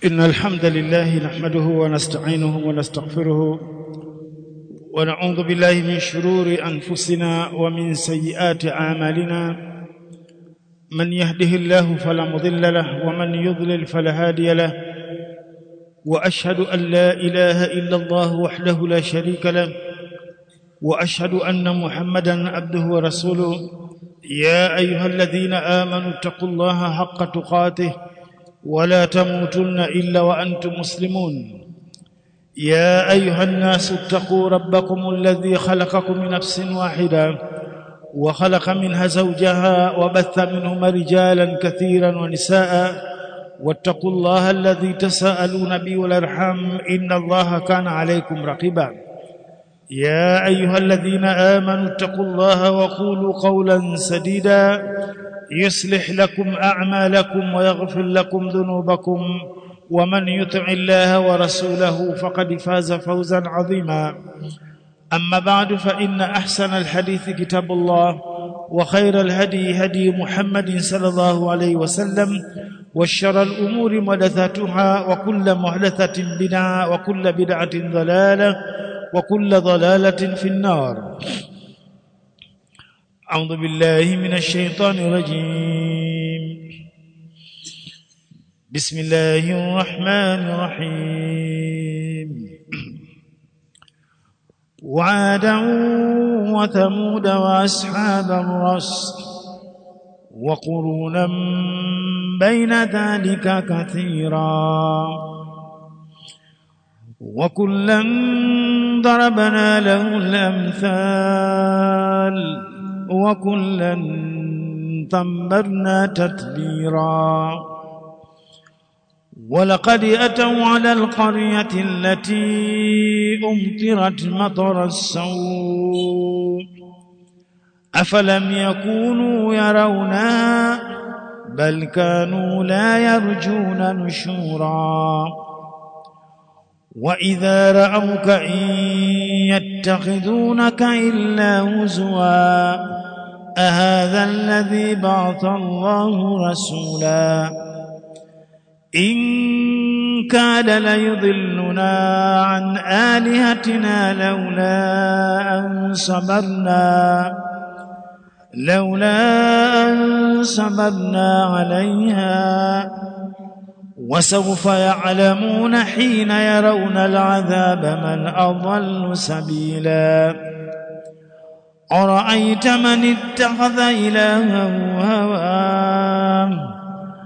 إن الحمد لله نحمده ونستعينه ونستغفره ونعوذ بالله من شرور أنفسنا ومن سيئات أعمالنا من يهده الله فلا مضل له ومن يضلل فلا هادي له وأشهد أن لا إله إلا الله وحده لا شريك له وأشهد أن محمدا عبده ورسوله يا أيها الذين آمنوا اتقوا الله حق تقاته ولا تموتن الا وانتم مسلمون يا ايها الناس اتقوا ربكم الذي خلقكم من نفس واحده وخلق منها زوجها وبث منهما رجالا كثيرا ونساء واتقوا الله الذي تساءلون به والارحام ان الله كان عليكم رقيبا يا ايها الذين امنوا اتقوا الله وقولوا قولا سديدا يصلح لكم اعمالكم ويغفر لكم ذنوبكم ومن يطع الله ورسوله فقد فاز فوزا عظيما اما بعد فان احسن الحديث كتاب الله وخير الهدي هدي محمد صلى الله عليه وسلم وشر الامور محدثاتها وكل محدثه بدعه وكل بدعه ضلاله وكل ضلاله في النار أعوذ بالله من الشيطان الرجيم بسم الله الرحمن الرحيم وعادا وثمود وأصحاب الرس وقرونا بين ذلك كثيرا وكلا ضربنا له الأمثال وكلا تمرنا تتبيرا ولقد أتوا على القرية التي أمطرت مطر السوء أفلم يكونوا يرونها بل كانوا لا يرجون نشورا وإذا رأوك إن يتخذونك إلا هزوا أهذا الذي بعث الله رسولا إن كاد ليضلنا عن آلهتنا لولا أن صبرنا لولا أن صبرنا عليها وسوف يعلمون حين يرون العذاب من أضل سبيلا أرأيت من اتخذ إلهه هواه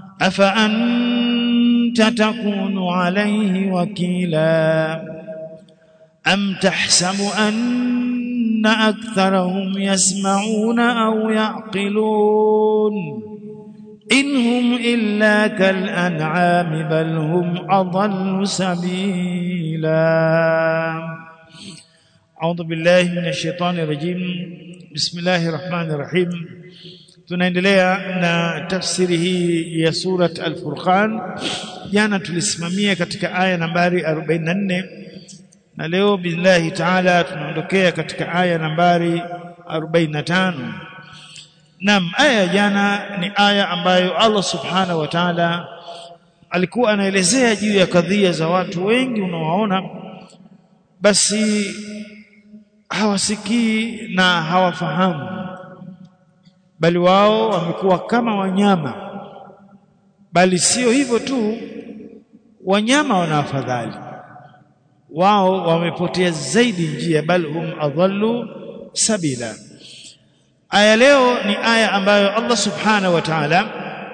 أفأنت تكون عليه وكيلا أم تحسب أن أكثرهم يسمعون أو يعقلون إن هم إلا كالأنعام بل هم أضل سبيلا أعوذ بالله من الشيطان الرجيم بسم الله الرحمن الرحيم tunaendelea na tafsiri hii ya surat al-Furqan jana tulisimamia katika aya nambari 44 na leo billahi taala tunaondokea katika aya nambari 45 Naam, aya jana ni aya ambayo Allah Subhanahu wa Ta'ala alikuwa anaelezea juu ya kadhia za watu wengi unawaona basi hawasikii na hawafahamu bali wao wamekuwa kama wanyama bali sio hivyo tu wanyama wana afadhali wao wamepotea zaidi njia bal hum adhallu sabila aya leo ni aya ambayo Allah subhanahu wa ta'ala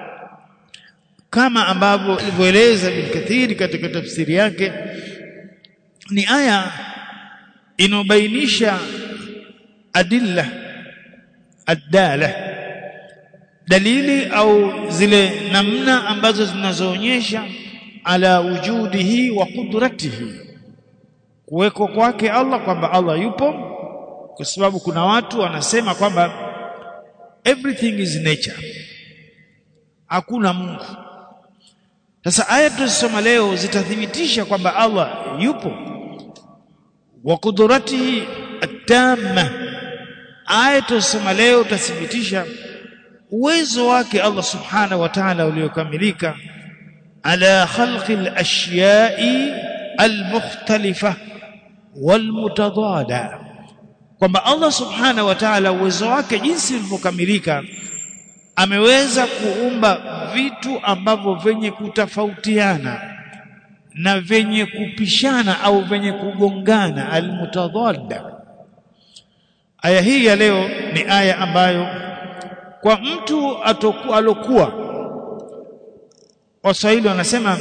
kama ambavyo alivyoeleza Ibn Kathir katika tafsiri yake ni aya inobainisha adilla adala dalili au zile namna ambazo zinazoonyesha ala wujudihi wa qudratihi kuweko kwake Allah kwamba Allah yupo kwa sababu kuna watu wanasema kwamba everything is nature hakuna Mungu sasa aya tulizosoma leo zitathibitisha kwamba Allah yupo wa qudratihi at-tamma aya tulizosoma leo tutathibitisha uwezo wake Allah subhanahu wa ta'ala uliokamilika ala khalqi al-ashya'i al-mukhtalifa wal-mutadada kwamba Allah subhanahu wa ta'ala uwezo wake jinsi ulivyokamilika ameweza kuumba vitu ambavyo venye kutofautiana na venye kupishana au venye kugongana almutadadda aya hii ya leo ni aya ambayo kwa mtu atoku, alokuwa waswahili wanasema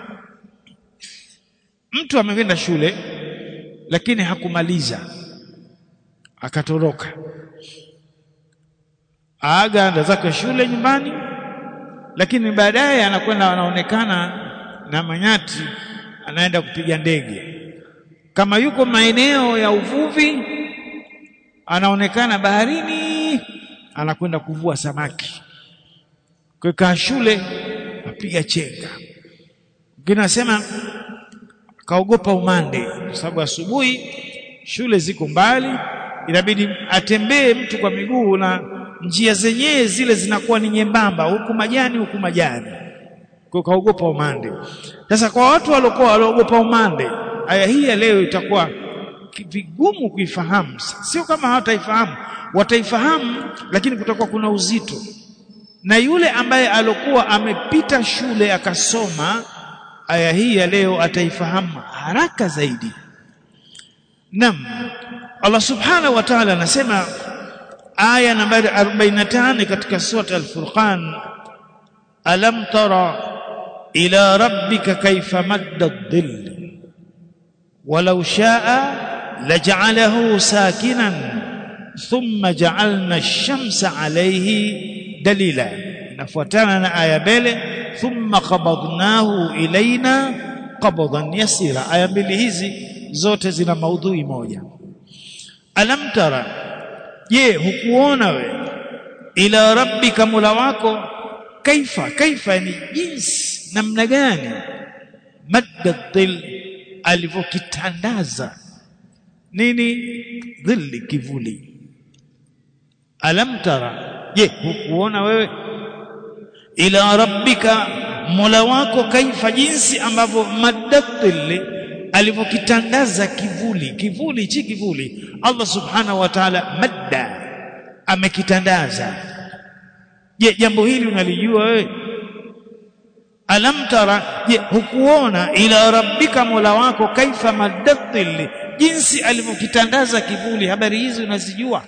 mtu amekwenda shule lakini hakumaliza akatoroka aaga anda zake shule nyumbani lakini baadaye anakwenda anaonekana na manyati anaenda kupiga ndege kama yuko maeneo ya uvuvi anaonekana baharini anakwenda kuvua samaki kwa shule apiga chenga mwingine anasema kaogopa umande kwa sababu asubuhi shule ziko mbali inabidi atembee mtu kwa miguu na njia zenyewe zile zinakuwa ni nyembamba huku majani huku majani kwa kaogopa umande sasa kwa watu waliokuwa waliogopa umande aya hii ya leo itakuwa vigumu kuifahamu sio kama hawataifahamu wataifahamu lakini kutakuwa kuna uzito na yule ambaye alokuwa amepita shule akasoma aya hii ya leo ataifahamu haraka zaidi nam Allah subhanahu wa ta'ala anasema aya nambari 45 katika sura al-Furqan alam tara ila rabbika kayfa madda ad-dhill walau sha'a laj'alahu sakinan thumma ja'alna ash-shamsa 'alayhi dalila inafuatana na aya mbele thumma qabadnahu ilaina qabdan yasira aya mbili hizi zote zina maudhui moja alam tara je hukuona we ila rabbika mula wako kaifa kaifa ni jinsi namna gani madda dhil alivyokitandaza nini dhilli kivuli alam tara je hukuona wewe ila rabbika mola wako kaifa jinsi ambavyo madda dhilli alivyokitandaza kivuli kivuli hichi kivuli Allah subhanahu wa ta'ala madda amekitandaza je jambo hili unalijua wewe alam tara je hukuona ila rabbika mola wako kaifa maddatil jinsi alivyokitandaza kivuli habari hizi unazijua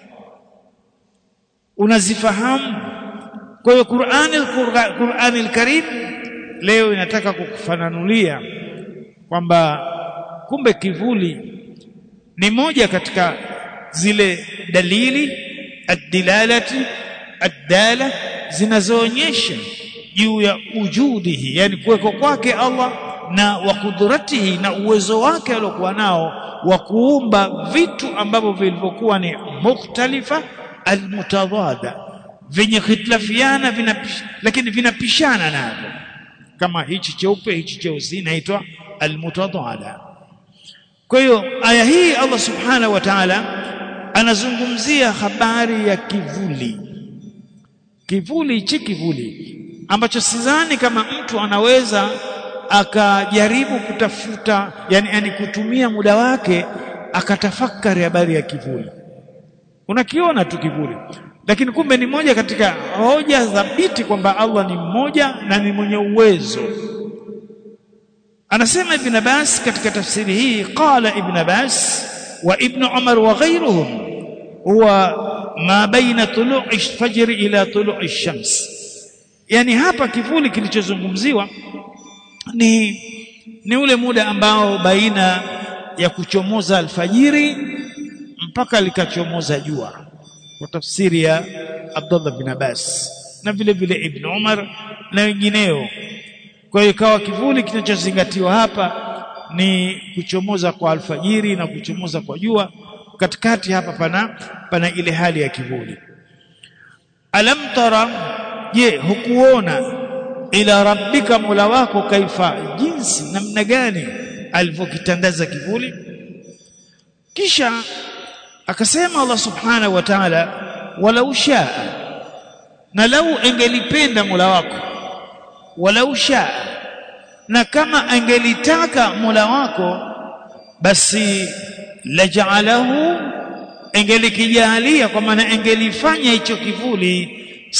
unazifahamu kwa hiyo Qur'ani Qur'ani al-Karim leo inataka kukufananulia kwamba kumbe kivuli ni moja katika zile dalili ad-dilalati ad-dala zinazoonyesha juu ya ujudihi yani kuweko kwake Allah na wa kudratihi na uwezo wake aliokuwa nao wa kuumba vitu ambavyo vilivyokuwa ni mukhtalifa almutadada vyenye khitilafiana vinapish, lakini vinapishana navyo kama hichi cheupe hichi cheusi inaitwa almutadada kwa hiyo aya hii Allah subhanahu wa ta'ala anazungumzia habari ya kivuli kivuli hichi kivuli ambacho sidhani kama mtu anaweza akajaribu kutafuta yani, yani kutumia muda wake akatafakari habari ya kivuli unakiona tu kivuli lakini kumbe ni moja katika hoja thabiti kwamba Allah ni mmoja na ni mwenye uwezo anasema ibn Abbas katika tafsiri hii qala ibn Abbas wa ibn Umar wa ghayruhum huwa ma baina tulu'i fajr ila tulu'i shams yani hapa kivuli kilichozungumziwa ni ni ule muda ambao baina ya kuchomoza alfajiri mpaka likachomoza jua kwa tafsiri ya Abdullah bin Abbas na vile vile Ibn Umar na wengineo kwa hiyo ikawa kivuli kinachozingatiwa hapa ni kuchomoza kwa alfajiri na kuchomoza kwa jua katikati hapa pana pana ile hali ya kivuli alam tara je hukuona ila rabbika mola wako kaifa jinsi namna gani alivyokitandaza kivuli kisha akasema Allah subhanahu wa ta'ala walau shaa na lau engelipenda mola wako walau shaa na kama angelitaka Mola wako basi laja'alahu angelikijalia kwa maana angelifanya hicho kivuli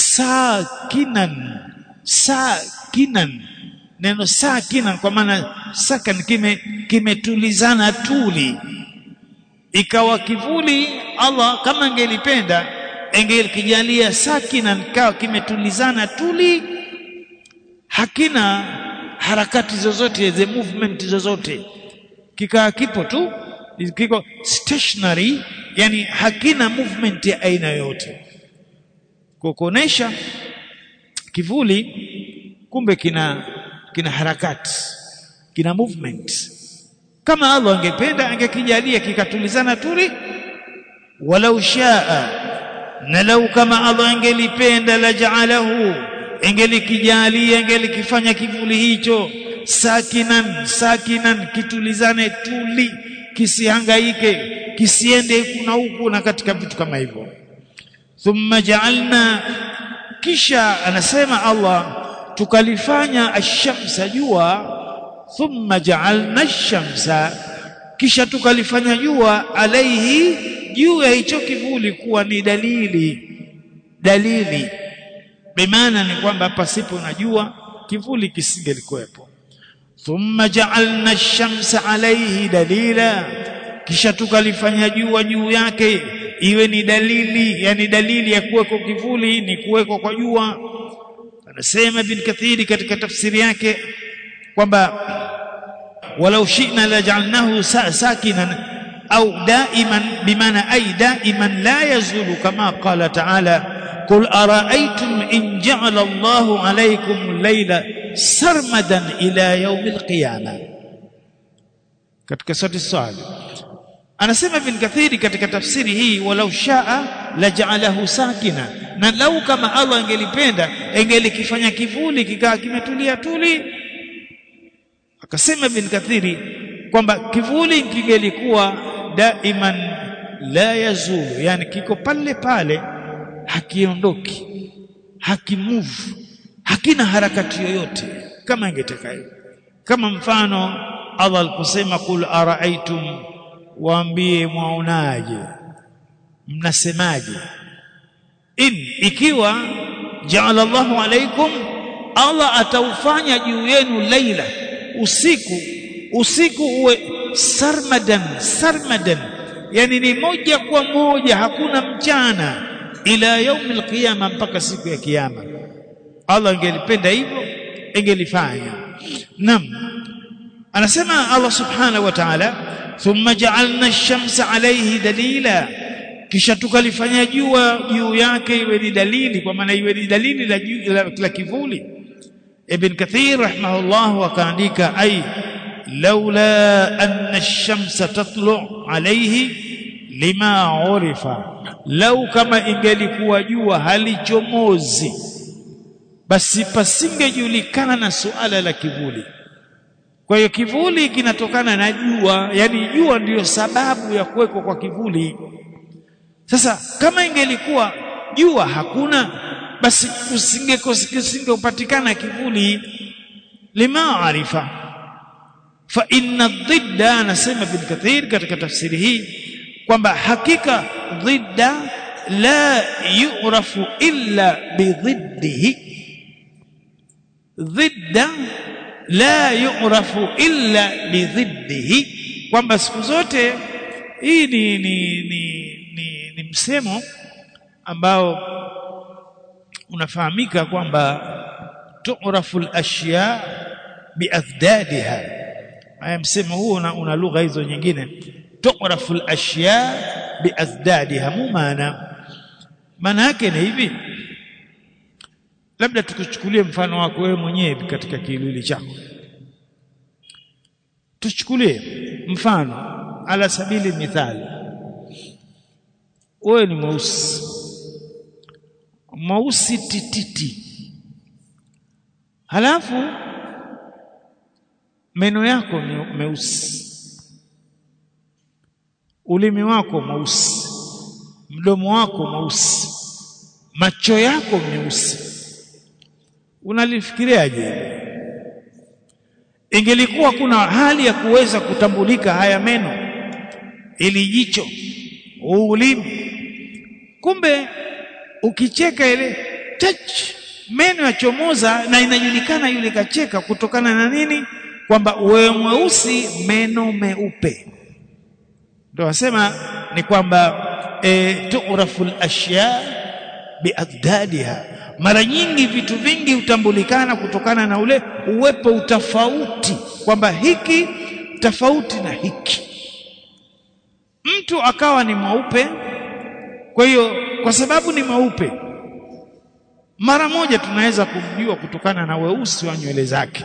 sakinan sakinan neno sakinan kwa maana sakan kime kimetulizana tuli ikawa kivuli Allah kama angelipenda angelikijalia sakinan kawa kimetulizana tuli hakina harakati zozote the movement zozote kikaa kipo tu kiko stationary yani hakina movement ya aina yoyote kwa kuonesha kivuli kumbe kina kina harakati kina movement kama Allah angependa angekijalia kikatulizana tuli walau shaa na lau kama Allah angelipenda la ja'alahu angelikijalia angelikifanya kivuli hicho sakinan sakinan kitulizane tuli kisihangaike kisiende kuna huku na katika vitu kama hivyo thumma ja'alna kisha anasema Allah tukalifanya ash-shamsa jua thumma ja'alna ash-shamsa kisha tukalifanya jua alaihi juu ya hicho kivuli kuwa ni dalili dalili bimaana ni kwamba pasipo na jua kivuli kisingelikuwepo thumma ja'alna ash-shamsa alayhi dalila kisha tukalifanya jua juu yake iwe ni dalili yani dalili ya kuweko kivuli ni kuweko kwa jua anasema bin kathiri katika tafsiri yake kwamba walau shi'na la ja'alnahu sakinan au daiman bimaana ay daiman la yazulu kama qala ta'ala قل أرأيتم إن جعل الله عليكم الليل سرمدا إلى يوم القيامة katika sura swali anasema ibn kathiri katika tafsiri hii walau shaa la ja'alahu sakina na lau kama Allah angelipenda angelikifanya kivuli kikaa kimetulia tuli akasema ibn kathiri kwamba kivuli kingelikuwa daiman la yazulu yani kiko pale pale hakiondoki hakimove hakina harakati yoyote kama ingetaka hivyo kama mfano Allah aliposema kul araaitum waambie mwaonaje mnasemaje in ikiwa jaala Allahu alaikum Allah ataufanya juu yenu laila usiku usiku uwe sarmadan sarmadan yani ni moja kwa moja hakuna mchana ila yaumi alqiyama mpaka siku ya kiyama Allah angelipenda hivyo ingelifanya nam anasema Allah subhanahu wa ta'ala thumma ja'alna ash-shamsa alayhi dalila kisha tukalifanya jua juu yake iwe ni dalili kwa maana iwe ni dalili la, la, la kivuli ibn kathir rahimahullah akaandika ay laula anna ash-shamsa tatlu alayhi lima urifa lau kama ingelikuwa jua halichomozi basi pasingejulikana na suala la kivuli kwa hiyo kivuli kinatokana na jua yani jua ndiyo sababu ya kuwekwa kwa kivuli sasa kama ingelikuwa jua hakuna basi usinge usingepatikana kivuli lima arifa fa inna dhidda anasema bin kathir katika tafsiri hii kwamba hakika dhidda la yu'rafu illa bidhiddihi dhidda la yu'rafu illa bidhiddihi kwamba siku zote hii ni ni, ni, ni, ni msemo ambao unafahamika kwamba tu'rafu al-ashya biathdadiha haya msemo huu una, una lugha hizo nyingine tu'rafu al-ashya biathdadiha mumana maana yake ni hivi labda tukuchukulie mfano wako wewe mwenyewe katika kiwili chako tuchukulie mfano ala sabili mithali wewe ni mweusi mweusi tititi halafu meno yako ni meusi ulimi wako mweusi mdomo wako mweusi macho yako meusi unalifikiriaje ingelikuwa kuna hali ya kuweza kutambulika haya meno ili jicho ulimi kumbe ukicheka ile chach meno yachomoza na inajulikana yule kacheka kutokana na nini kwamba wewe mweusi meno meupe ndio wasema ni kwamba e, tu'rafu al-ashya biadadiha mara nyingi vitu vingi hutambulikana kutokana na ule uwepo utofauti kwamba hiki tofauti na hiki mtu akawa ni mweupe kwa hiyo kwa sababu ni mweupe mara moja tunaweza kumjua kutokana na weusi wa nywele zake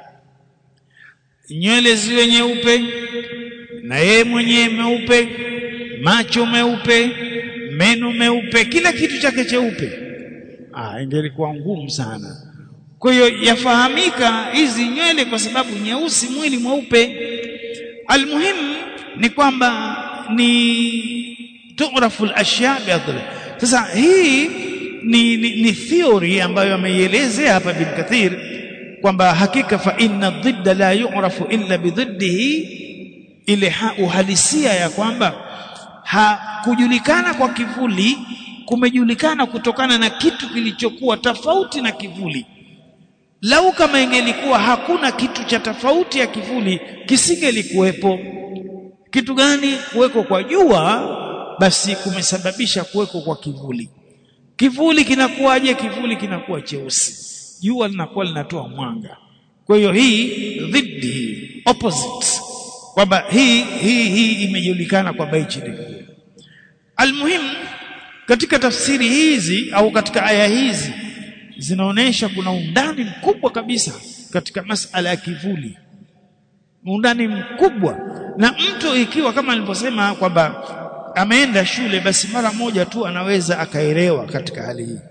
nywele ziwe nyeupe na yeye mwenyewe meupe macho meupe meno meupe kila kitu chake cheupe ah ingelikuwa ngumu sana kwa hiyo yafahamika hizi nywele kwa sababu nyeusi mwili mweupe almuhimu ni kwamba ni tu'rafu al-ashya bi'adli sasa hii ni, ni, ni theory ambayo ameielezea hapa bin Kathir kwamba hakika fa inna dhidda la yu'rafu illa bidhiddihi ile ha, uhalisia ya kwamba hakujulikana kwa kivuli kumejulikana kutokana na kitu kilichokuwa tofauti na kivuli lau kama ingelikuwa hakuna kitu cha tofauti ya kivuli kisingelikuwepo kitu gani kuweko kwa jua basi kumesababisha kuweko kwa kivuli kivuli kinakuwaje kivuli kinakuwa cheusi jua linakuwa linatoa mwanga kwa hiyo hii dhidi opposite kwamba hii hii hii imejulikana kwamba hichi ni kivuli almuhim katika tafsiri hizi au katika aya hizi zinaonesha kuna undani mkubwa kabisa katika masala ya kivuli undani mkubwa na mtu ikiwa kama nilivyosema kwamba ameenda shule basi mara moja tu anaweza akaelewa katika hali hii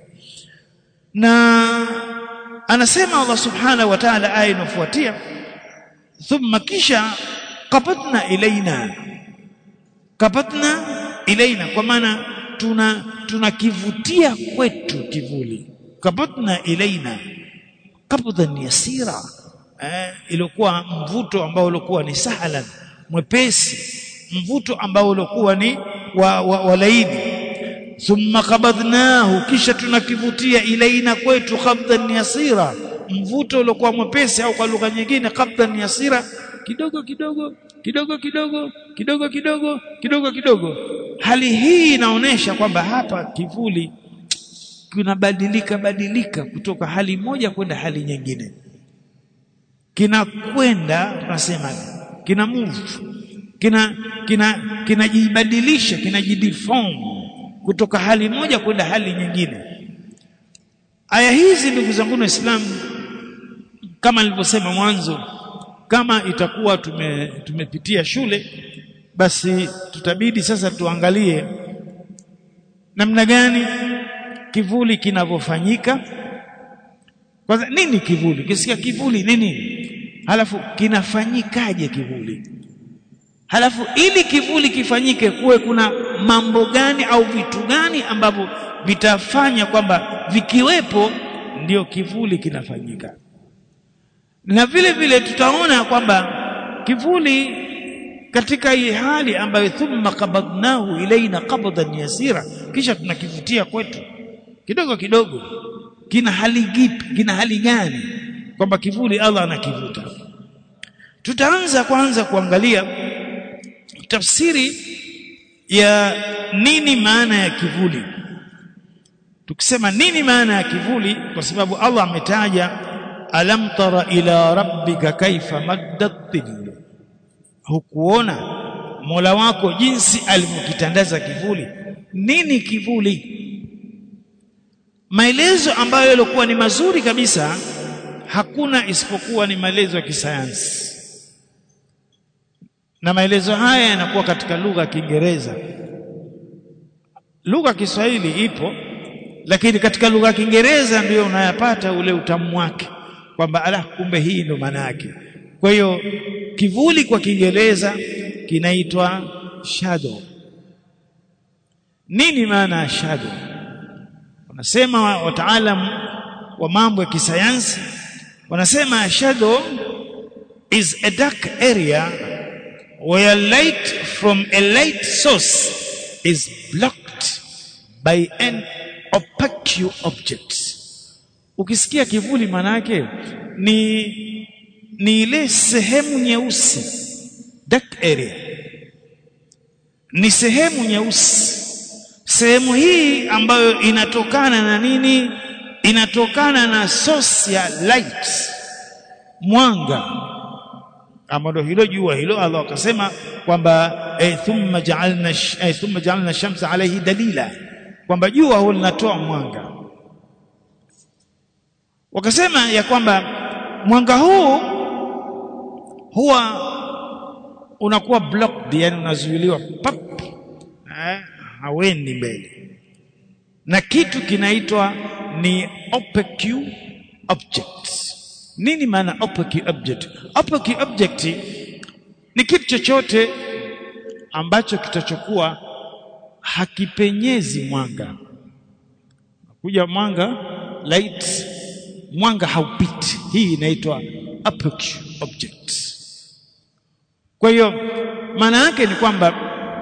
na anasema Allah subhanahu wa ta'ala aya inafuatia thumma kisha qabatna ilaina qabatna ilaina kwa maana tuna tunakivutia kwetu kivuli qabatna ilaina qabdan yasira eh, ilikuwa mvuto ambao ulikuwa ni sahlan mwepesi mvuto ambao ulikuwa ni wa, wa, wa laini thumma qabadnahu kisha tunakivutia ilaina kwetu qabdan yasira mvuto uliokuwa mwepesi au kwa lugha nyingine qabdan yasira kidogo kidogo kidogo kidogo kidogo kidogo kidogo kidogo hali hii inaonyesha kwamba hapa kivuli kinabadilika badilika kutoka hali moja kwenda hali nyingine kinakwenda tunasema kina move kina kina kinajibadilisha kinajideform kutoka hali moja kwenda hali nyingine aya hizi ndugu zangu waislamu kama nilivyosema mwanzo kama itakuwa tume, tumepitia shule basi tutabidi sasa tuangalie namna gani kivuli kinavyofanyika kwanza nini kivuli kisikia kivuli nini halafu kinafanyikaje kivuli halafu ili kivuli kifanyike kuwe kuna mambo gani au vitu gani ambavyo vitafanya kwamba vikiwepo ndio kivuli kinafanyika na vile vile tutaona kwamba kivuli katika hii hali ambayo thumma qabadnahu ilaina qabdan yasira kisha tunakivutia kwetu kidogo kidogo kina hali gipi kina hali gani kwamba kivuli Allah anakivuta tutaanza kwanza kuangalia tafsiri ya nini maana ya kivuli tukisema nini maana ya kivuli kwa sababu Allah ametaja alam tara ila rabbika kaifa maddat dhill hukuona Mola wako jinsi alivyokitandaza kivuli nini kivuli maelezo ambayo yalikuwa ni mazuri kabisa hakuna isipokuwa ni maelezo ya kisayansi na maelezo haya yanakuwa katika lugha ya Kiingereza lugha ya Kiswahili ipo lakini katika lugha ya Kiingereza ndiyo unayapata ule utamu wake kwamba ala kumbe hii ndo maana yake kwa hiyo kivuli kwa Kiingereza kinaitwa shadow nini maana ya shadow wanasema wataalamu wa mambo ya kisayansi wanasema shadow is a dark area where light from a light source is blocked by an opaque object ukisikia kivuli manake ni ni ile sehemu nyeusi dark area ni sehemu nyeusi sehemu hii ambayo inatokana na nini inatokana na source ya light mwanga ambalo hilo jua hilo Allah akasema kwamba eh, thumma ja'alna eh, thumma ja'alna shamsa alayhi dalila kwamba jua huwa linatoa mwanga wakasema ya kwamba mwanga huu huwa unakuwa blocked yani unazuiliwa pap eh, hawendi mbele na kitu kinaitwa ni opaque object nini maana opaque object opaque object ni kitu chochote ambacho kitachokuwa hakipenyezi mwanga kuja mwanga light mwanga haupiti hii inaitwa opaque object kwa hiyo maana yake ni kwamba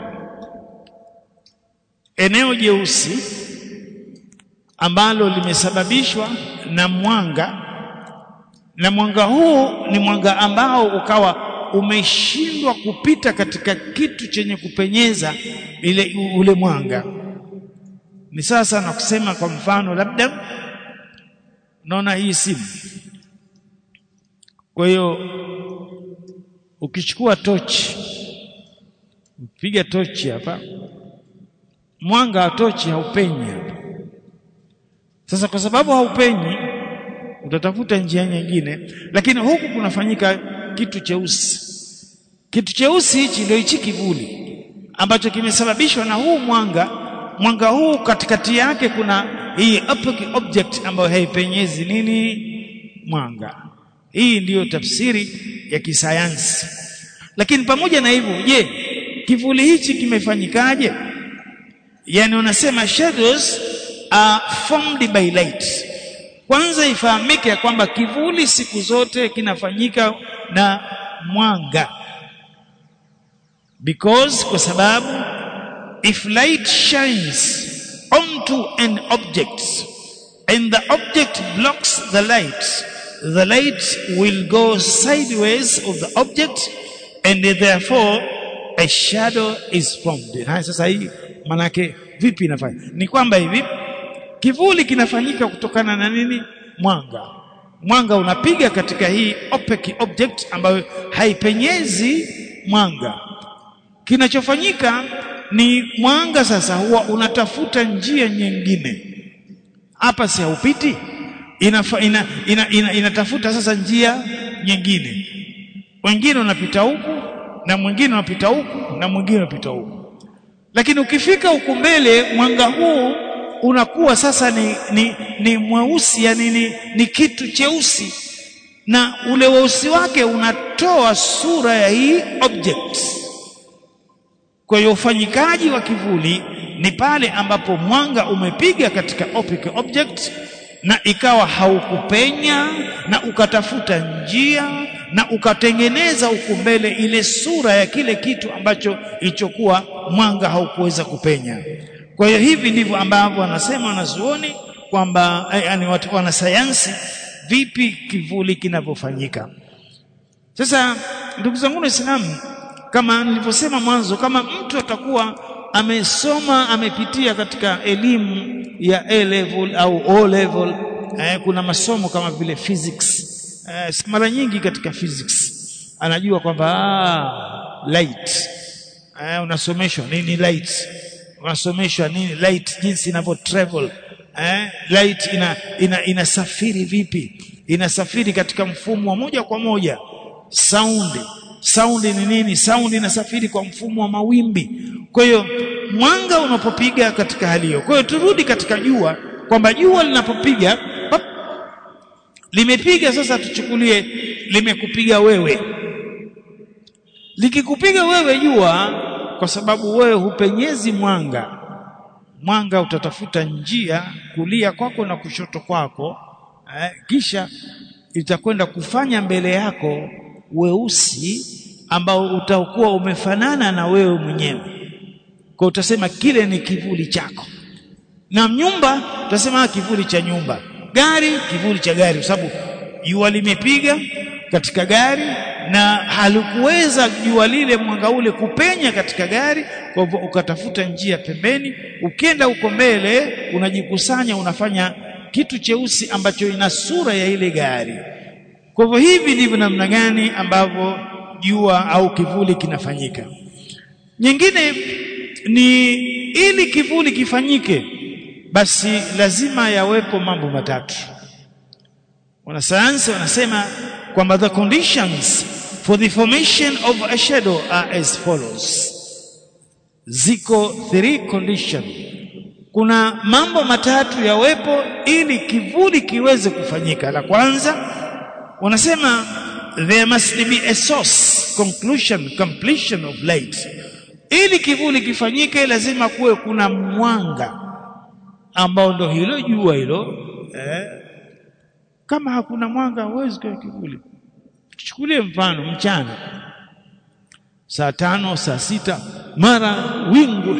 eneo jeusi ambalo limesababishwa na mwanga na mwanga huu ni mwanga ambao ukawa umeshindwa kupita katika kitu chenye kupenyeza ile ule mwanga ni sasa na kusema kwa mfano labda naona hii simu kwa hiyo ukichukua tochi upiga tochi hapa mwanga wa tochi haupenyi hapa sasa kwa sababu haupenyi utatafuta njia nyingine lakini huku kunafanyika kitu cheusi kitu cheusi hichi ndio hichi kivuli ambacho kimesababishwa na huu mwanga mwanga huu katikati yake kuna hii opaque object ambayo haipenyezi nini mwanga hii ndiyo tafsiri ya kisayansi lakini pamoja na hivyo je kivuli hichi kimefanyikaje yani unasema shadows are formed by light kwanza ifahamike ya kwamba kivuli siku zote kinafanyika na mwanga because kwa sababu if light shines onto an object and the object blocks the light the light will go sideways of the object and therefore a shadow is formed haya sasa hii manake vipi inafanya ni kwamba hivi kivuli kinafanyika kutokana na nini mwanga mwanga unapiga katika hii opaque object ambayo haipenyezi mwanga kinachofanyika ni mwanga sasa huwa unatafuta njia nyingine hapa si haupiti inafa, ina, ina, ina, inatafuta sasa njia nyingine wengine unapita huku na mwingine unapita huku na mwingine unapita huku lakini ukifika huku mbele mwanga huu unakuwa sasa ni, ni, ni mweusi yani ni, ni kitu cheusi na ule weusi wake unatoa sura ya hii object kwa hiyo ufanyikaji wa kivuli ni pale ambapo mwanga umepiga katika opaque object na ikawa haukupenya na ukatafuta njia na ukatengeneza huku mbele ile sura ya kile kitu ambacho ilichokuwa mwanga haukuweza kupenya kwa hiyo hivi ndivyo ambavyo wanasema wanazuoni kwamba yani watu wanasayansi vipi kivuli kinavyofanyika sasa ndugu zangu waislamu kama nilivyosema mwanzo kama mtu atakuwa amesoma amepitia katika elimu ya A level au O level eh, kuna masomo kama vile physics eh, mara nyingi katika physics anajua kwamba ah, light eh, unasomeshwa nini light unasomeshwa nini light jinsi inavyo travel eh, light ina, ina inasafiri vipi inasafiri katika mfumo wa moja kwa moja sound sound ni nini sound inasafiri kwa mfumo wa mawimbi kwa hiyo mwanga unapopiga katika hali hiyo kwa hiyo turudi katika jua kwamba jua linapopiga pap, limepiga sasa tuchukulie limekupiga wewe likikupiga wewe jua kwa sababu wewe hupenyezi mwanga mwanga utatafuta njia kulia kwako na kushoto kwako eh, kisha itakwenda kufanya mbele yako weusi ambao utakuwa umefanana na wewe mwenyewe kwa utasema kile ni kivuli chako na nyumba utasema kivuli cha nyumba gari kivuli cha gari kwa sababu jua limepiga katika gari na halikuweza jua lile mwanga ule kupenya katika gari kwa hivyo ukatafuta njia pembeni ukienda huko mbele unajikusanya unafanya kitu cheusi ambacho ina sura ya ile gari kwa hivyo hivi ndivyo namna gani ambavyo jua au kivuli kinafanyika nyingine ni ili kivuli kifanyike basi lazima yawepo mambo matatu wanasayansi wanasema kwamba the conditions for the formation of a shadow are as follows ziko three condition kuna mambo matatu yawepo ili kivuli kiweze kufanyika la kwanza wanasema there must be a source conclusion completion of light ili kivuli kifanyike lazima kuwe kuna mwanga ambao ndo hilo jua hilo eh, kama hakuna mwanga huwezi kwa kivuli chukulie mfano mchana saa tano saa sita mara wingu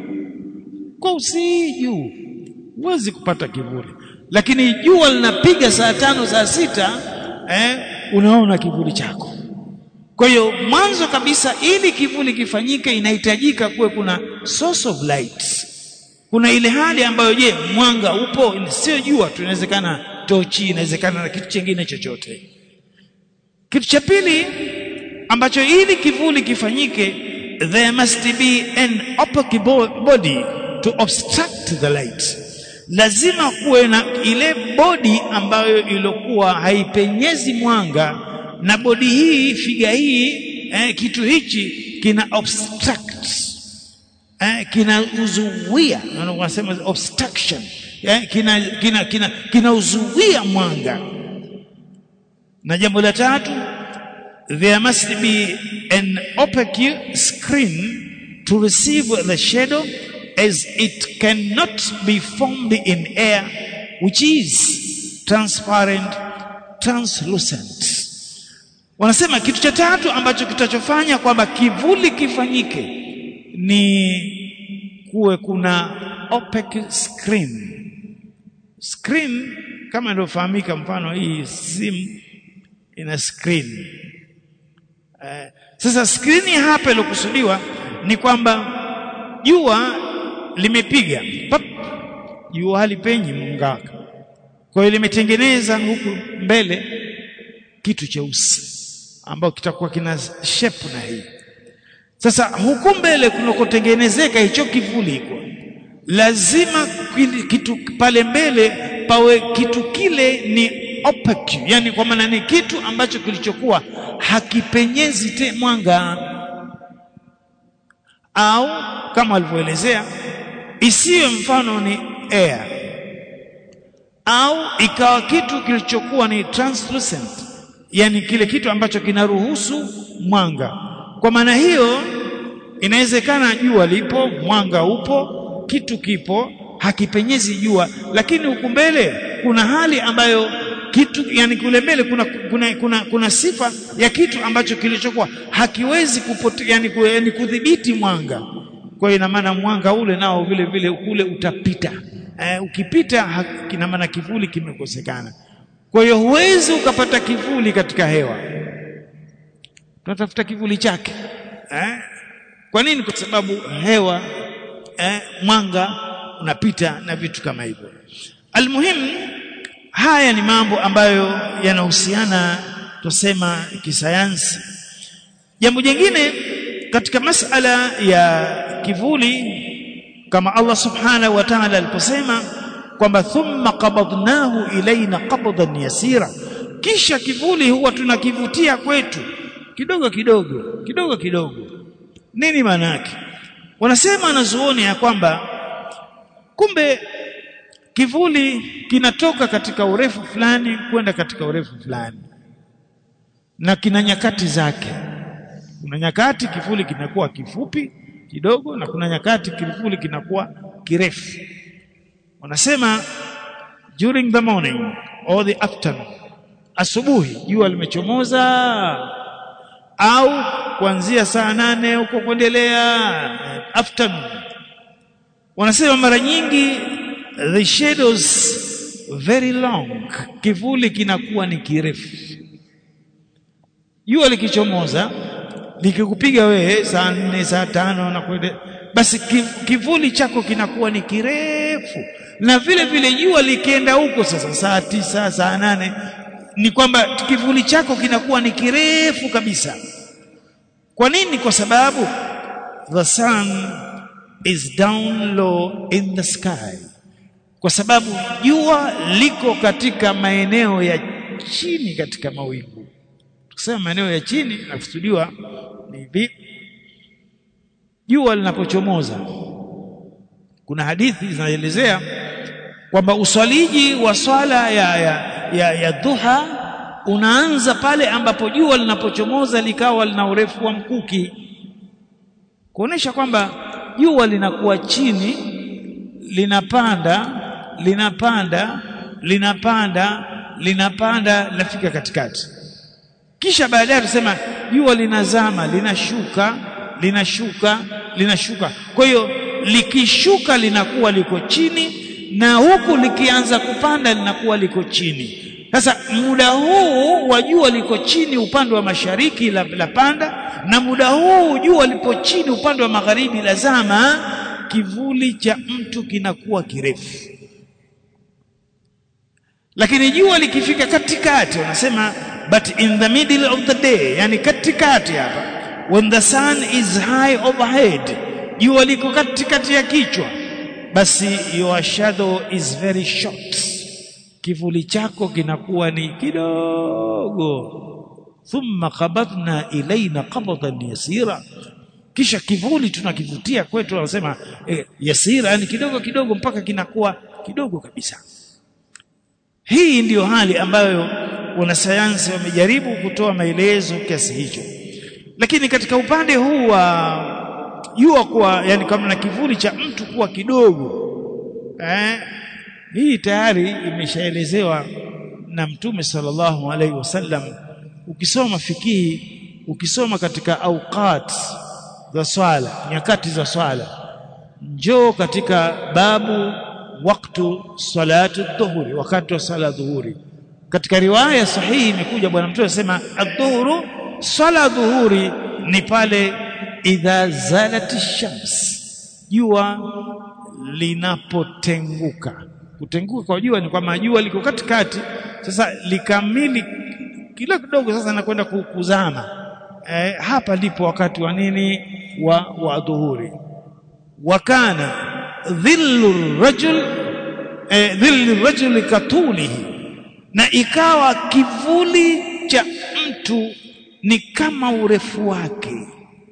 kwa usiju huwezi kupata kivuli lakini jua linapiga saa tano saa sita eh, unaona kivuli chako kwa hiyo mwanzo kabisa ili kivuli kifanyike inahitajika kuwe kuna source of light kuna ile hali ambayo je mwanga upo sio jua tu inawezekana tochi inawezekana na kitu kingine chochote kitu cha pili ambacho ili kivuli kifanyike there must be an opaque body to obstruct the light lazima kuwe na ile bodi ambayo ilikuwa haipenyezi mwanga na bodi hii figa hii eh, kitu hichi kina obstruct eh, kinauzuia wanasema obstruction eh, kina kina kina kinauzuia mwanga na jambo la tatu there must be an opaque screen to receive the shadow as it cannot be formed in air which is transparent translucent wanasema kitu cha tatu ambacho kitachofanya kwamba kivuli kifanyike ni kuwe kuna opaque screen screen kama ilivyofahamika mfano hii simu ina screen eh, sasa screen hapa ilokusudiwa ni kwamba jua limepiga pap jua halipenyi mungaka kwa hiyo limetengeneza huku mbele kitu cheusi ambao kitakuwa kina shape na hii sasa huku mbele kunakotengenezeka hicho kivuli hiko lazima kitu pale mbele pawe kitu kile ni opaque yani kwa maana ni kitu ambacho kilichokuwa hakipenyezi te mwanga au kama alivyoelezea isiwe mfano ni air au ikawa kitu kilichokuwa ni translucent yani kile kitu ambacho kinaruhusu mwanga kwa maana hiyo inawezekana jua lipo mwanga upo kitu kipo hakipenyezi jua lakini huku mbele kuna hali ambayo kitu yani kule mbele kuna, kuna, kuna, kuna sifa ya kitu ambacho kilichokuwa hakiwezi kupote, yani, yani kudhibiti mwanga kwa hiyo ina maana mwanga ule nao vile vile kule utapita eh, ukipita ina maana kivuli kimekosekana kwa hiyo huwezi ukapata kivuli katika hewa tunatafuta kivuli chake eh? kwa nini kwa sababu hewa eh, mwanga unapita na vitu kama hivyo almuhimu haya ni mambo ambayo yanahusiana tusema kisayansi jambo jingine katika masala ya kivuli kama Allah subhanahu wa ta'ala aliposema kwamba thumma qabadnahu ilaina qabdan yasira kisha kivuli huwa tunakivutia kwetu kidogo kidogo kidogo kidogo nini maana yake wanasema wanazuoni ya kwamba kumbe kivuli kinatoka katika urefu fulani kwenda katika urefu fulani na kina nyakati zake kuna nyakati kivuli kinakuwa kifupi kidogo na kuna nyakati kivuli kinakuwa kirefu wanasema during the morning or the afternoon asubuhi jua limechomoza au kuanzia saa nane huko kuendelea afternoon wanasema mara nyingi the shadows very long kivuli kinakuwa ni kirefu jua likichomoza likikupiga wewe saa nne saa tano na kwende basi kivuli chako kinakuwa ni kirefu na vile vile jua likienda huko sasa saa tisa saa nane ni kwamba kivuli chako kinakuwa ni kirefu kabisa kwa nini kwa sababu the sun is down low in the sky kwa sababu jua liko katika maeneo ya chini katika mawingu tukisema maeneo ya chini nakusudiwa ni hivi jua linapochomoza kuna hadithi zinaelezea kwamba uswaliji wa swala ya, ya, ya, ya dhuha unaanza pale ambapo jua linapochomoza likawa lina urefu wa mkuki kuonesha kwamba jua linakuwa chini linapanda linapanda linapanda linapanda linafika katikati kisha baadaye tusema jua linazama linashuka linashuka linashuka kwa hiyo likishuka linakuwa liko chini na huku likianza kupanda linakuwa liko chini sasa muda huu wa jua liko chini upande wa mashariki la, la panda na muda huu jua lipo chini upande wa magharibi la zama kivuli cha mtu kinakuwa kirefu lakini jua likifika katikati wanasema but in the middle of the day yani katikati hapa when the sun is high overhead jua liko katikati ya kichwa basi your shadow is very short kivuli chako kinakuwa ni kidogo thumma qabadna ilaina qabdan yasira kisha kivuli tunakivutia kwetu wanasema eh, yasira yani kidogo kidogo mpaka kinakuwa kidogo kabisa hii ndiyo hali ambayo wanasayansi wamejaribu kutoa maelezo kiasi hicho lakini katika upande huu wa jua kuwa yani kama na kivuli cha mtu kuwa kidogo eh, hii tayari imeshaelezewa na mtume sallallahu alaihi wasallam ukisoma fikihi ukisoma katika auqat za swala nyakati za swala njoo katika babu waktu salatu dhuhuri wakati wa sala dhuhuri katika riwaya sahihi imekuja bwana mtume anasema adhuhuru sala dhuhuri ni pale idha zalati shams jua linapotenguka kutenguka kwa jua ni kwamba jua liko katikati sasa likamili kila kidogo sasa nakwenda kuzama eh, hapa ndipo wakati wa nini wa wa dhuhuri wakana dhillu rajul eh, dhillu rajuli katulihi na ikawa kivuli cha mtu ni kama urefu wake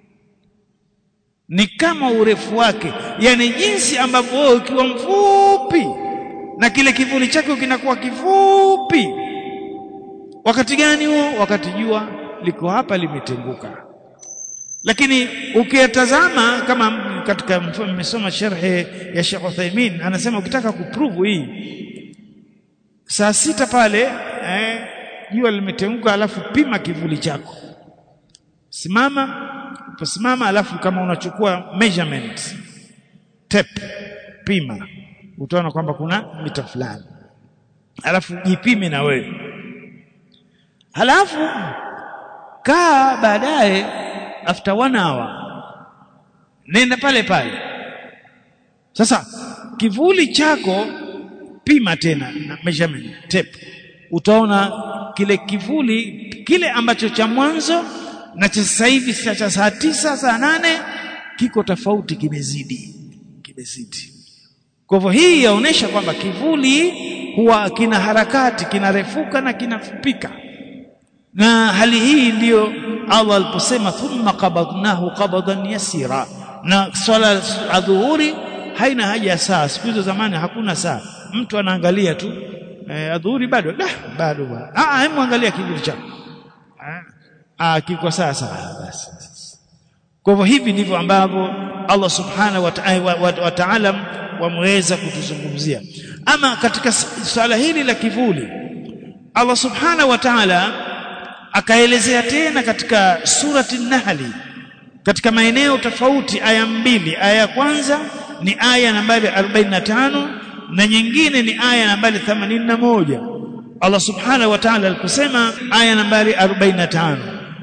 ni kama urefu wake yani jinsi ambavyo wewe ukiwa mfupi na kile kivuli chake kinakuwa kifupi wakati gani huo wakati jua liko hapa limetenguka lakini ukiyatazama kama katika mmesoma sharhe ya Sheikh Uthaymeen anasema ukitaka kuprove hii saa sita pale eh, jua limetenguka alafu pima kivuli chako simama uposimama alafu kama unachukua measurement tape pima utaona kwamba kuna mita fulani alafu jipime na wewe halafu kaa baadaye after one hour nenda pale pale sasa kivuli chako pima tena na measurement tape utaona kile kivuli kile ambacho cha mwanzo na cha sasa hivi cha saa tisa saa nane kiko tofauti kimezidi kimezidi kwa hivyo hii yaonesha kwamba kivuli huwa kina harakati kinarefuka na kinafupika na hali hii ndiyo Allah aliposema thumma qabadnahu qabdan yasira na swala adhuhuri haina haja ya saa siku hizo zamani hakuna saa mtu anaangalia tu eh, adhuhuri bado da bado bwana ah hebu angalia kivuli chako ah kiko saa saa basi kwa hivyo hivi ndivyo ambavyo Allah subhanahu wa ta'ala wameweza kutuzungumzia ama katika swala hili la kivuli Allah subhanahu wa ta'ala akaelezea tena katika surati Nahli katika maeneo tofauti aya mbili aya ya kwanza ni aya nambari 45 na nyingine ni aya nambari 81 Allah subhanahu wa ta'ala aliposema aya nambari 45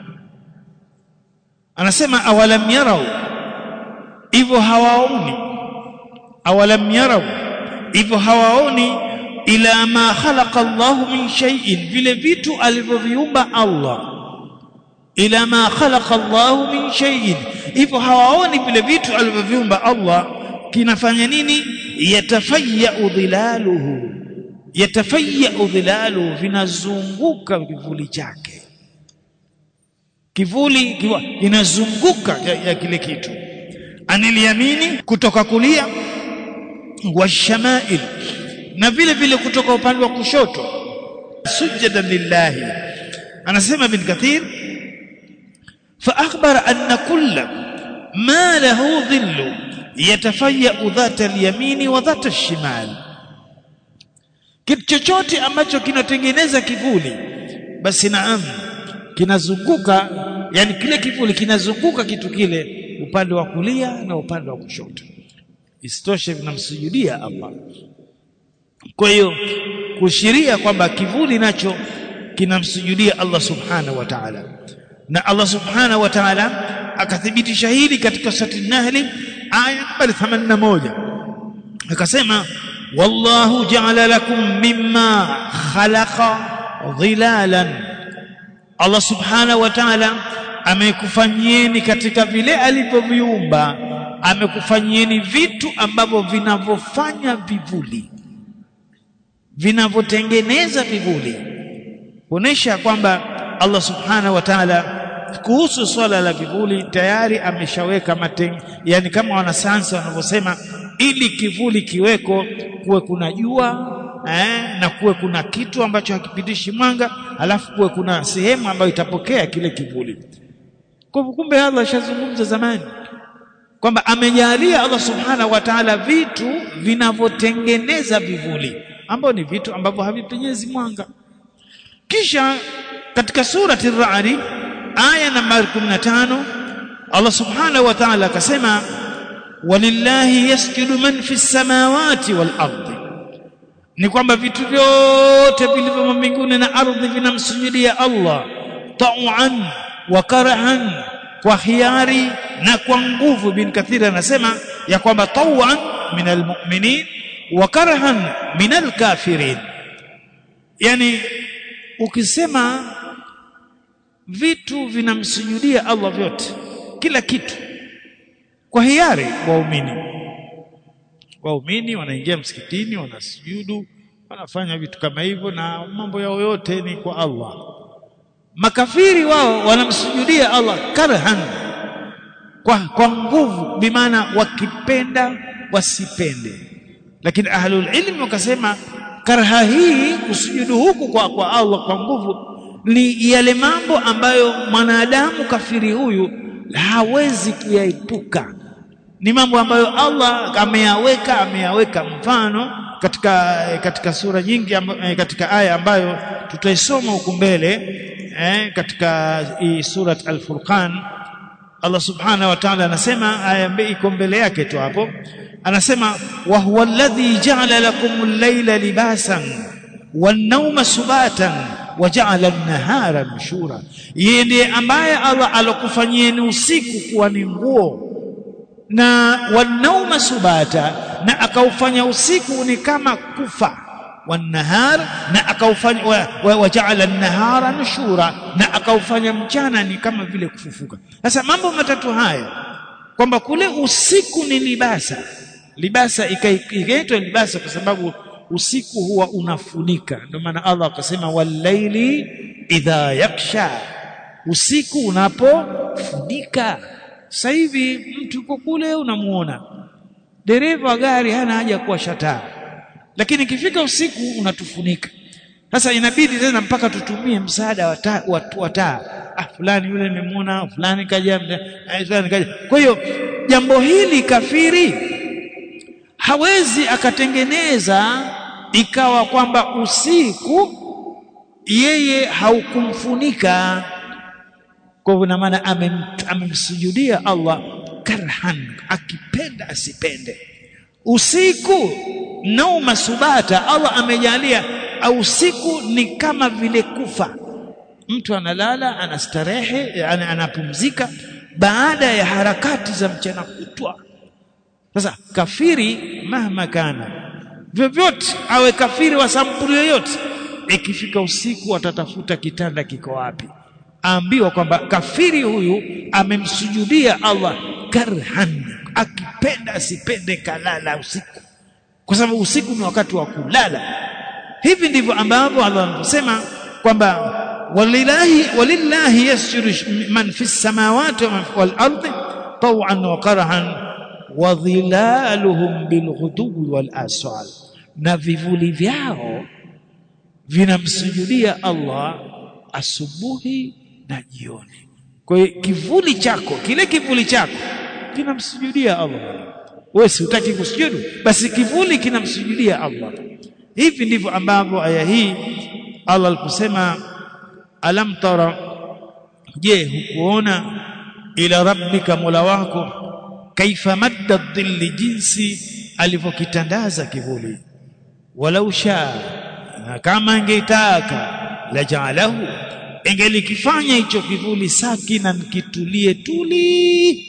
anasema awalam yarau hivyo hawaoni awalam yarau hivyo hawaoni ila ma khalaqa Allahu min shay'in vile vitu alivyoviumba Allah ila ma khalaqa Allahu min shay'in hivyo hawaoni vile vitu alivyoviumba Allah kinafanya nini yatafayya dhilaluhu yatafayya dhilaluhu vinazunguka kivuli chake kivuli kiwa inazunguka ya, ya kile kitu aniliamini kutoka kulia washamail na vile vile kutoka upande wa kushoto sujadan lillahi anasema ibn kathir fa akhbara anna kulla ma lahu dhillu yatafayya dhata al-yamini wa dhata al-shimal kitu chochote ambacho kinatengeneza kivuli basi naam kinazunguka yani kile kivuli kinazunguka kitu kile upande wa kulia na upande wa kushoto isitoshe vinamsujudia Allah kwa hiyo kushiria kwamba kivuli nacho kinamsujudia Allah subhanahu wa ta'ala na Allah subhanahu wa ta'ala akathibitisha hili katika surati Nahli aya nambari 81 akasema wallahu ja'ala lakum mimma khalaqa dhilalan Allah subhanahu wa ta'ala amekufanyieni katika vile alivyoviumba amekufanyieni vitu ambavyo vinavyofanya vivuli vinavyotengeneza vivuli kuonesha kwamba Allah subhanahu wa ta'ala kuhusu swala la vivuli tayari ameshaweka mateng yani kama wanasayansi wanavyosema ili kivuli kiweko kuwe kuna jua eh, na kuwe kuna kitu ambacho hakipitishi mwanga alafu kuwe kuna sehemu ambayo itapokea kile kivuli kwa kumbe Allah ashazungumza zamani kwamba amejalia Allah subhanahu wa ta'ala vitu vinavyotengeneza vivuli ambao ni vitu ambavyo havipenyezi mwanga kisha katika surati ar-ra'd aya nambari 15 Allah subhanahu wa ta'ala akasema walillahi yasjudu man fi samawati wal ardi ni kwamba vitu vyote vilivyo mbinguni na ardhi vinamsujudia Allah ta'an wa karahan kwa hiari na kwa nguvu bin kathir anasema ya kwamba tawan min almu'minin wa karahan min alkafirin yani ukisema vitu vinamsujudia Allah vyote kila kitu kwa hiari waumini waumini wanaingia msikitini wanasujudu wanafanya vitu kama hivyo na mambo yao yote ni kwa Allah makafiri wao wanamsujudia Allah karhan kwa, kwa nguvu bimaana wakipenda wasipende lakini ahlul ilmi wakasema karha hii kusujudu huku kwa, kwa Allah kwa nguvu ni yale mambo ambayo mwanadamu kafiri huyu hawezi kuyaepuka ni mambo ambayo Allah ameyaweka ameyaweka mfano katika katika sura nyingi amba, katika aya ambayo tutaisoma huku mbele eh, katika hii surat al-Furqan Allah subhanahu wa ta'ala anasema aya iko mbele yake tu hapo anasema wa huwa alladhi ja'ala lakum al-layla libasan wan-nawma subatan wa ja'ala an-nahara nushura yeye ndiye ambaye Allah alokufanyieni usiku kuwa ni nguo na wan-nawma subata na akaufanya usiku ni kama kufa wan-nahar na akaufanya waja'ala an-nahara nushura na akaufanya mchana ni kama vile kufufuka sasa mambo matatu haya kwamba kule usiku ni libasa libasa ikaitwa libasa kwa sababu usiku huwa unafunika ndio maana Allah akasema walaili idha yaksha usiku unapofunika sasa hivi mtu yuko kule unamuona dereva gari hana haja kuwasha taa lakini ikifika usiku unatufunika sasa inabidi tena mpaka tutumie msaada wa taa wa taa ah fulani yule nimemuona fulani kaja fulani kaja kwa hiyo jambo hili kafiri hawezi akatengeneza ikawa kwamba usiku yeye haukumfunika kwa hivyo na maana amem, amemsujudia Allah karhan akipenda asipende usiku nauma subata Allah amejalia usiku ni kama vile kufa mtu analala anastarehe anapumzika baada ya harakati za mchana kutwa sasa kafiri mahma kana vyovyote awe kafiri wa sampuli yoyote ikifika usiku atatafuta kitanda kiko wapi aambiwa kwamba kafiri huyu amemsujudia Allah karhan akipenda asipende kalala usiku kwa sababu usiku ni wakati wa kulala hivi ndivyo ambavyo Allah anasema kwamba walillahi walillahi yasjudu man fi samawati wal ardi taw'an wa karhan wa dhilaluhum bil ghuduwi wal asal na vivuli vyao vinamsujudia Allah asubuhi na jioni kwa hiyo kivuli chako kile kivuli chako kinamsujudia Allah wewe si utaki kusujudu basi kivuli kinamsujudia Allah hivi ndivyo ambavyo aya hii Allah aliposema alam tara je hukuona ila rabbika mola wako kaifa madda dhilli jinsi alivyokitandaza kivuli walau shaa na kama angeitaka la jaalahu ingelikifanya hicho kivuli sakina kitulie tuli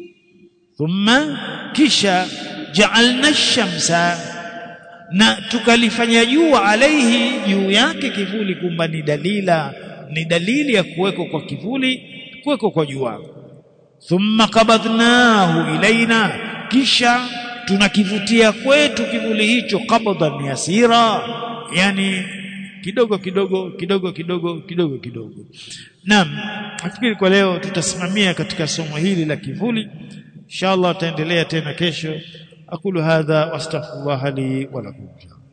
thumma kisha ja'alna shamsa na tukalifanya jua alaihi juu yake kivuli kumba ni dalila ni dalili ya kuweko kwa kivuli kuweko kwa jua thumma qabadnahu ilaina kisha tunakivutia kwetu kivuli hicho qabdan yasira yani kidogo kidogo kidogo kidogo kidogo kidogo naam nafikiri kwa leo tutasimamia katika somo hili la kivuli inshallah tutaendelea tena kesho aqulu hadha wastaghfirullah li wa lakum